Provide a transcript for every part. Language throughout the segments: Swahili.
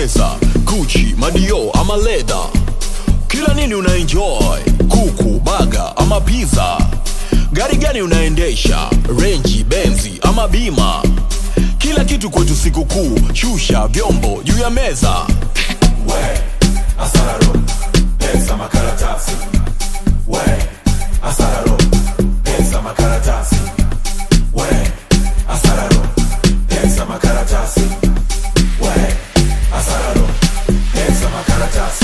unapendeza Gucci, Madio ama leda kila nini una enjoy kuku baga ama pizza gari gani unaendesha renji benzi ama bima kila kitu kwetu sikukuu shusha vyombo juu ya meza we asararo pesa makaratasi we asararo pesa makaratasi we asararo pesa makaratasi we asararo pesa makaratasi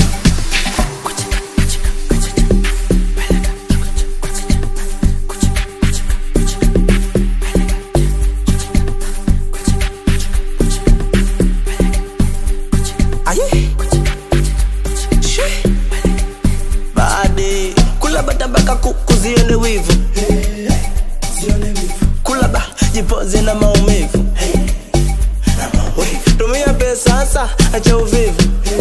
Aye. She. Bade kula bata mpaka kuku zione wivu kula ba jipoze na maumivu tumia pesa sasa acha uvivu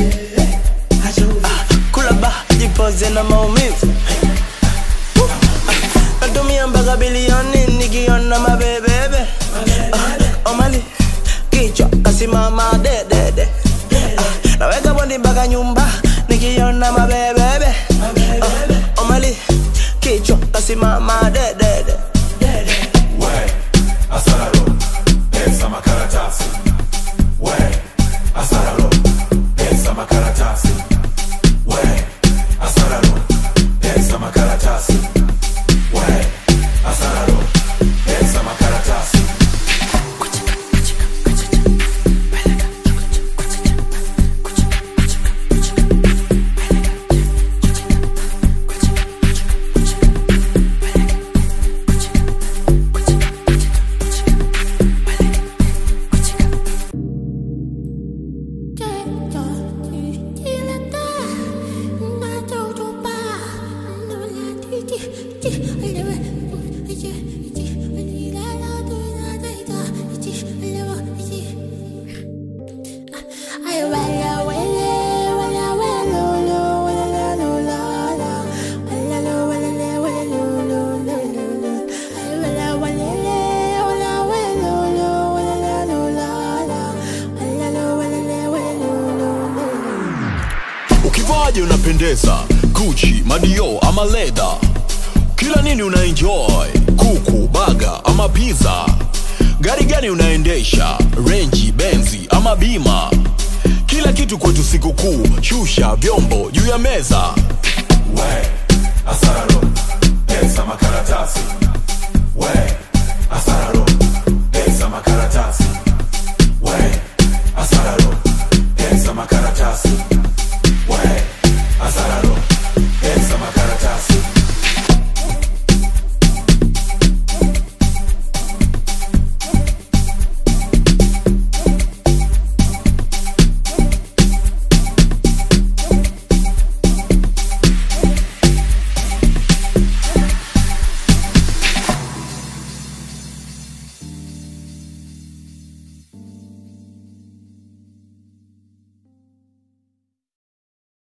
Ah, kula ba jipoze na maumivu Ah, natumia mpaka bilioni nikiona mabebebe Ah, omali kichwa kasimama dedede Ah, naweka bondi mpaka nyumba nikiona mabebebe Ah, omali kichwa kasimama dedede we asararo pesa makaratasi we asararo pesa makaratasi we asararo pesa makaratasi we asararo pesa makaratasi ukivaje unapendeza Gucci, Madio ama leda kila nini una enjoy kuku baga ama pizza gari gani unaendesha renji benzi ama bima kila kitu kwetu sikukuu shusha vyombo juu ya meza we